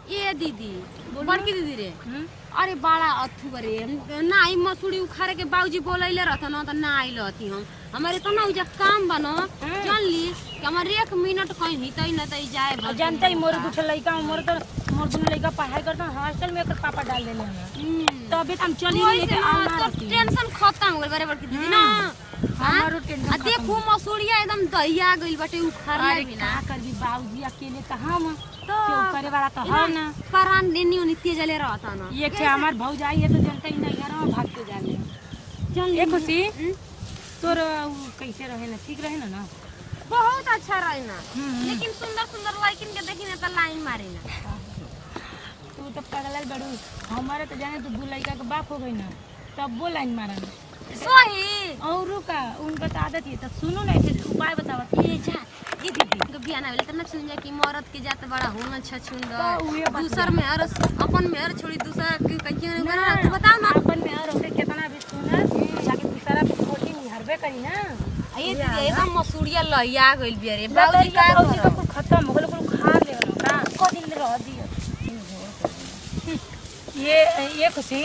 ए दीदी बड़की दीदी रे अरे बड़ा अथु रे ना आई मसूरी उखाड़े के बाबूजी बोलैले रहत न त ना आइल हती हम हमारे तो ना उजा काम बन जान ली कि हमार एक मिनट कहीं हितै न तई जाए और जानते ही मोर कुछ लड़का मोर तो मोर दुनू लड़का पढ़ाई करता हॉस्टल में एकर पापा डाल देले हमें तो अभी तो हम चली नहीं लेके आना रहती टेंशन खत्म हो गइल बारे बड़की दीदी ना हमारो टेंशन आ देखू मसूरिया एकदम दहिया गइल बाटे उखाड़ले अरे बिना का करबी बाबूजी अकेले तो हम तो क्यों करे वाला तो है ना परान नेनी उनी तेजले रहता न ये के हमार भौजाई है तो जनता ही नहीं घर में भाग के जाले चल ए खुशी तोर उ कैसे रहे ना ठीक रहे ना ना बहुत अच्छा रही ना हम्म। लेकिन सुंदर सुंदर लड़किन के देखी ना तो लाइन मारी ना तू तो पगलल बड़ू हमारे तो जाने तो दू लड़का के बाप हो गई ना तब वो लाइन मारन सही और का उनका तो आदत है तब सुनो ना ऐसे उपाय बतावत ये जा ये दीदी तो बियाह ना भेले त ना सुन जा कि मरद के जात बड़ा होना अच्छा तो सुंदर उहे बात दूसर में हर अपन में हर छोड़ी दूसरा के कहीं ना तू बता ना अपन में और होके कितना भी सुना जाके दूसरा खोटी निहरबे करी ना आ ये दीदी एकदम मसूरिया लहिया गइल बिया रे बाबूजी बाबूजी का बाबूजी करब? का कुल खत्म हो गल कुल खा ले का को दिन रह दियो ये ये खुशी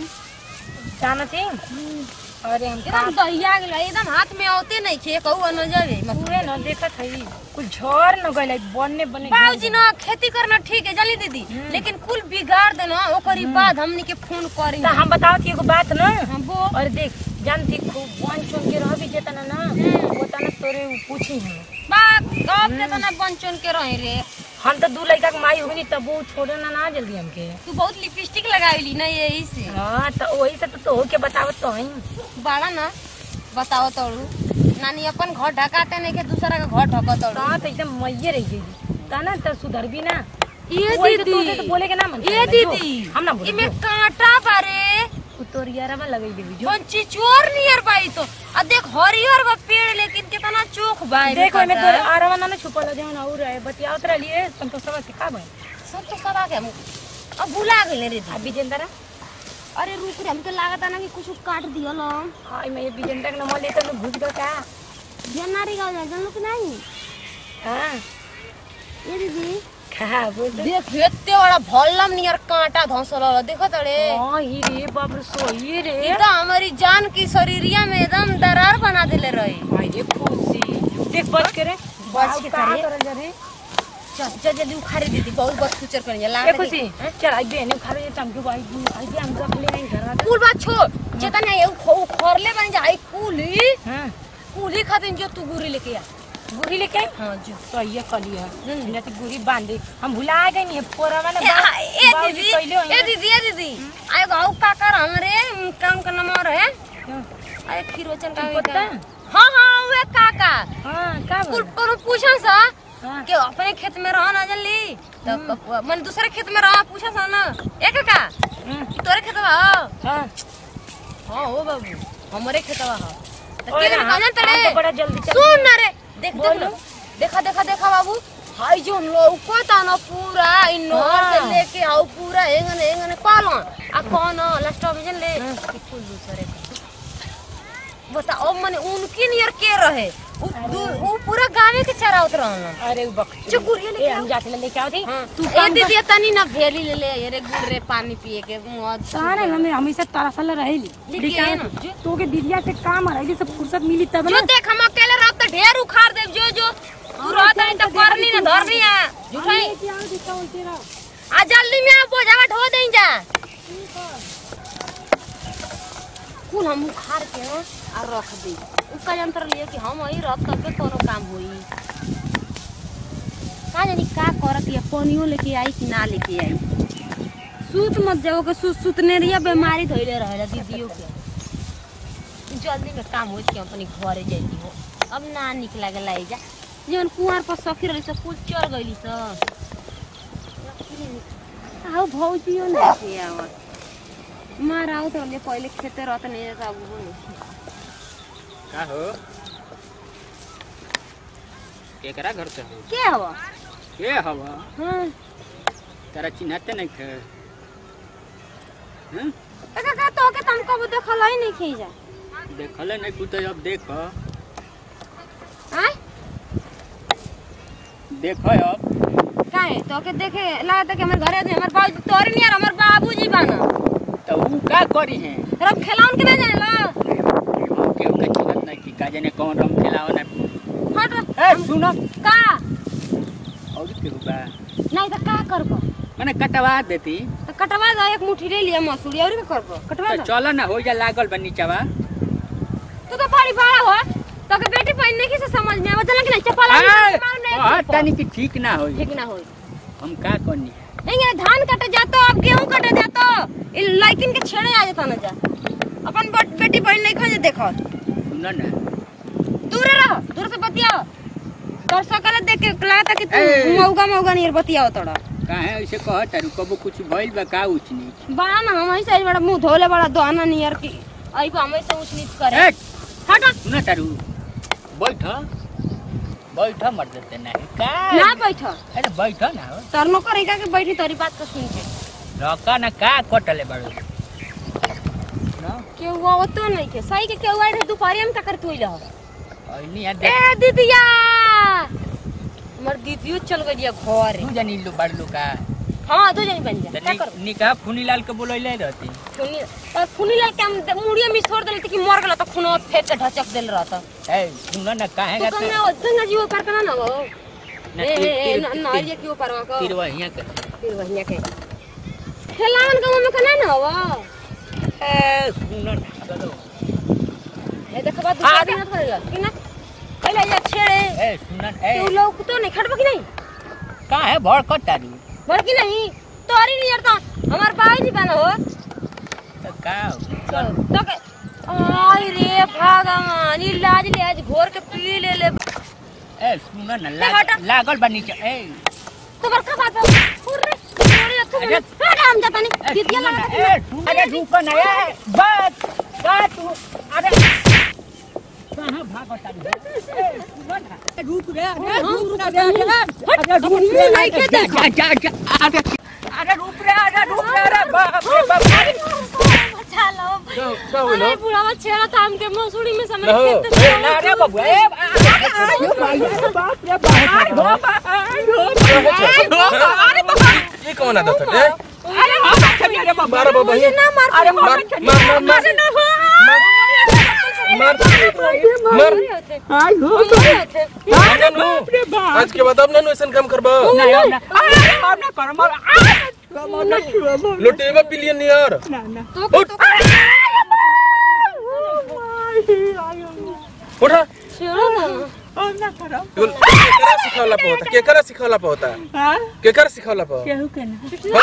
जाना थी अरे हम एकदम दहिया गइल एकदम हाथ में औते नहीं खे कहू न जावे पूरे न देखत हई कुल झड़ न गइल बनने बने बाबूजी ना खेती करना ठीक है जल्दी दीदी लेकिन कुल बिगाड़ देना ओकरी बाद हमनी के फोन करी तो हम बताओ थी एगो बात ना हम वो और देख जानती खूब बन चुन के रह भी जेतना ना वो तना तोरे उ पूछी हम बाप कब के तना बंचन के रहे रे हम तो दू लड़का के माई होगी तब वो छोड़े ना ना जल्दी हमके तू बहुत लिपस्टिक लगाईली ना यही से हाँ तो वही से तो तो के बतावत तो हई बाड़ा ना बताओ तोड़ू नानी अपन घर ढकाते नहीं के दूसरा का घर ढका तोड़ू हाँ तो एकदम मैये रह गई ता ना तो सुधर भी ना ये वही तो तोसे तो बोले के ना मन ये करेला, जो। दीदी हम ना बोले इमे कांटा बारे उ तोर यारा में लगई देवी जो पंची चोर नियर बाई तो आ देख हरियर बा पेड़ लेकिन कितना चोख बा एमे देखो मैं कांटा। तोर आराम ना छुपल जाओ ना और है बतियाओ तोरा लिए संतोषवा के का भाई सब तो सब आ गया अब भुला गइल रे आ विजेंद्र अरे रुक रे हमके लागत ना कि कुछ काट दियो ना हाँ मैं ये विजेंद्र के नंबर लेते मैं घुस गया का ध्यान ना रिगा जाए जानलो कि नहीं हाँ ये दीदी खा बोल दे। देख एते बड़ा भल्लम नियर कांटा धंसल रहा देखो तड़े हाँ ही रे बाप रे सोई रे ई तो हमारी जान की शरीरिया में एकदम दरार बना देले रही भाई ये खुशी देख बच के रे बच के का करे। करल जा रे चल चल जल्दी उखाड़े दीदी बहुत बस फ्यूचर करेंगे ला ए खुशी चल आई बेने खा रे तमके भाई आई दे हम रख ले नहीं घर कुल बात छोड़ जेता नहीं उ खरले बन जाई कुली हां कुली खातिर जो तू गुरी लेके आ गुरी लेके आई हां जो तो ये कली है ना तो गुरी बांधे हम भुला गए नहीं पोरा वाला ए आ, ए दीदी ए दीदी ए दीदी आए गाँव का कर हमरे काम का नंबर है अरे खीरोचन का पता? हाँ हाँ वे काका हां का कुल बोल कोनो पूछा सा हां के अपने खेत में रह ना जल्दी तो मन दूसरे खेत में रह पूछा सा ना ए काका ई तोरे खेतवा हो हां हाँ हो बाबू हमारे खेतवा हो तो ओए के ना, कहना हम तड़े तो बड़ा जल्दी चल सुन ना रे देख देख बोलो। ना देखा देखा देखा बाबू हाई जो लौकता ना पूरा इ नहर से हाँ। लेके आओ पूरा एंगने एंगने पालो आ कौन लास्ट में जन ले कि कुल दूसरे का। बता अब मने उनकी नियर के रहे उ दू- उ पूरा गावे के चरावत रहन अरे वो बक जो गुड़िया लेके ए हम जाके लेके आओ थी तू ए दीदी तनी ना भेली ले ले ये रे गुड़ रे पानी पिए के मौज सारे हमें हमेशा तरसल रहेली लेके आए ना, जो। तो के दीदिया से काम रही सब फुर्सत मिली तब जो ना देख हम अकेले रह तो ढेर उखाड़ देव जो जो तू रहत नहीं तो करनी ना धरनी आ झूठाई आ जल्दी में आ बोझावा ढो दें जा कुल हम उखाड़ के आ रख दी उसका यंत्र लिए कि हम वही रख करके कोनो काम होई का जानी का करत ये पानियो लेके आई कि ना लेके आई सूत मत जाओ के सुत सुतने रिया बीमारी धइले रहेला दीदियों के जल्दी में काम हो के अपनी घरे जाती हो अब ना निकला के लाई जा जवन कुआर पर सखी रही सब कुल चढ़ गईली सब आओ भौजियो ना के आवत मार आओ तो ले पहले खेते रहत नहीं जाता अब वो नहीं का हो केकरा घर से हो के हवा के हवा हाँ तारा चिन्हते नहीं थे हैं? का का तो के तुम कब देखल ही नहीं खई जा देखले नहीं कुछ अब देख आय देख अब काहे तो के देखे लागत कि हमर घरे हमर बाबू तोरे नहीं यार हमर बाबूजी बाना तो ऊ का करी है रब खिलाउन के ना जानेला हम केहू के चिन्हत नहीं कि का जाने कौन रंग खिलाओ ना हट ए सुनो का और केहू बा नहीं तो का करबो मने कटवा देती तो कटवा दो एक मुट्ठी ले लिया मसूरी और का करबो कटवा तो दो चलो ना हो जा लागल बा नीचवा तू तो बड़ी बड़ा हो तो के बेटी पहनने की से समझ में आवत कि नहीं चप्पल हां तनी कि ठीक ना होई ठीक ना होई हम का करनी इंगे धान कटे जातो अब गेहूं कटे जातो इ लड़किन के छेड़े आ जाता ना जा अपन बट- बेटी बहन नहीं खोजे देखो सुनो ना दूर रहो दूर से बतियाओ तोर सकल देख के लगता कि तू ए। मौगा मौगा नहीं बतियाओ तोड़ा काहे ऐसे कहत तारू कबो कुछ भइल बा का उच नीच बड़ा ना हम ऐसे बड़ा मुंह धोले बड़ा दोना नियर की आई को हम ऐसे ऊंच नीच करे ए हट सुनो तारू बैठ बैठ मर देते नहीं का ना बैठ अरे बैठ ना हो तोर नौकर इका के बैठी तोरी बात को सुन के रका ना का कटले बाड़ू ना केहू आवतो नहीं के सही के केहू आई रहे दोपहरिया में का कर तू लहो ऐनी आ ए देख दीदिया हमर दीदियो चल गई घर तू जानी लो बाड़ू का हाँ दो जनी बन जा तो क्या नि- करो निकाह फुनी लाल के बोलैले रहती खूनी तो खूनी लाल के हम मुड़िया में छोड़ देले कि मर गेला तो खूनो फेंक के ढचक देल रहता ए सुनो ना काहे तो गाते गंगा गंगा जी ऊपर करना ना हो ना ए तीर- ए तीर- ना ये क्यों परवा को तीर वहिया के फिर वहिया के खेलावन गांव में कना ना हो ए सुनो ना चलो ए देखबा दूसरा दिन ना करेगा कि ना पहले ये छेड़े ए सुनो ना तू ए लोग तो नहीं खड़बा कि नहीं काहे भड़कत तारू बड़की नहीं तोरी नहीं यार तो हमार बाबूजी बना हो तो का तो तो के आई रे भगवान ई लाज ले आज घोर के पी ले ले ए सुनो ना ए, हटा। लाग- लागल बा नीचे ए तुम्हार का बात है अरे अरे तू अरे। अरे हम जाता नहीं ए, दीदिया सुनो ना, लगा ए सुनो ना रुक ना ए बात बात तू अरे कहां भागत तारू ए सुनो ना ए, रुक रे अरे रुक ना रे अरे हट मुंह नहीं के देख जा जा जा अरे अरे रुक रे अरे रुक रे अरे बाप रे बाप अच्छा लो क्या क्या हुआ अरे बुढ़ावा छेड़ा था हमके मसूड़ी में समझ लो, के ए ना रे बाबू ए बाप रे बाप ये कौन आदत है ए? अरे बाप मारो बाबा ये ना मार अरे मार मार मार मार मार मार मार ननु आज के बाद अब ननु ऐसा काम करबा नहीं अब ना अरे अब ना कर मर लुटेवा बिलियनियर उठा केकरा सिखावला पे होता केकरा सिखावला पे होता केकरा सिखावला पे केहू के ना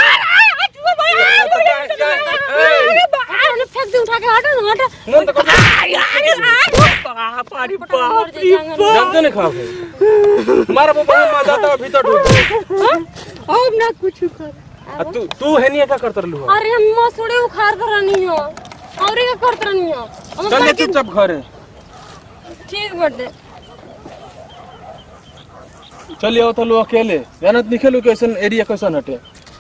फेंक दे उठा के हटो ना हटो मन तो कर बाप रे मर जाए जांगन। जानते नहीं खाओ मार बाबा मार जाता है भीतर ढूक अब ना कुछ कर आ तू तू है नहीं क्या करत रहलू हो अरे हम मसूड़ी उखाड़ कर रही हो और क्या करत रही हो हम चल ले करके- चुपचाप घरे ठीक बटे चलिए आओ तो लो अकेले जानत नहीं खेलू कैसन एरिया कैसन हटे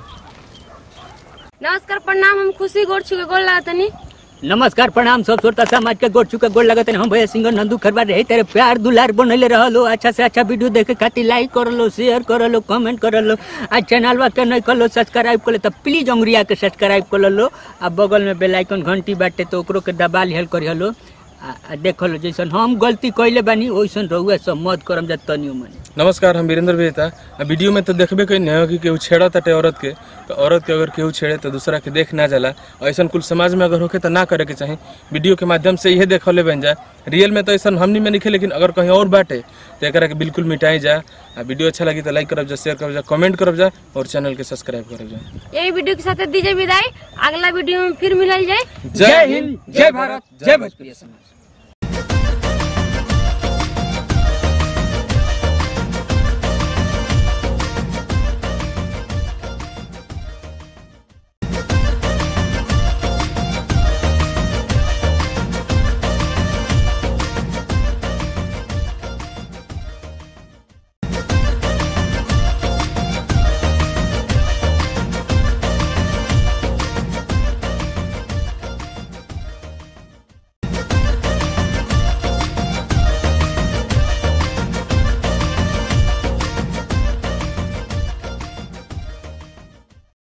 नमस्कार प्रणाम हम खुशी गोड़ छुके गोड़ लागतनी नमस्कार प्रणाम सब श्रोता समाज के गोड़ चुका गोड़ लगत हम भैया सिंगर नंदू खरबा रहे तेरे प्यार दुलार बनले रहलो अच्छा से अच्छा वीडियो देखे खातिर लाइक कर लो शेयर कर लो कमेंट कर लो आ चैनल के नहीं कर लो सब्सक्राइब कर लो तो प्लीज अंगुरिया के सब्सक्राइब कर लो आ बगल में बेल आइकन घंटी बाटे तो ओकरो के दबा लिहल कर लो आ आ देख लो जैसन हम गलती कैले बानी वैसन रहुआ सब मत करम जा तनियो मनी नमस्कार हम वीरेंद्र बेता आ वीडियो में तो देखबे कहीं नहीं हो कि केहू छेड़ा ताटे औरत के तो औरत के अगर केहू छेड़े तो दूसरा के देख ना जाला ऐसा कुल समाज में अगर होके तो ना करे के चाही वीडियो के माध्यम से यह देखले बन जाए रियल में तो ऐसा हमनी में नहीं लेकिन अगर कहीं और बाटे तो एकरा के बिल्कुल मिटाई जा आ वीडियो अच्छा लगी तो लाइक करब जा शेयर करब जा कमेंट करब जा और चैनल के सब्सक्राइब करब जा यही वीडियो के साथ दीजिए विदाई अगला वीडियो में फिर मिलल जाए जय हिंद जय भारत जय भोजपुरी समाज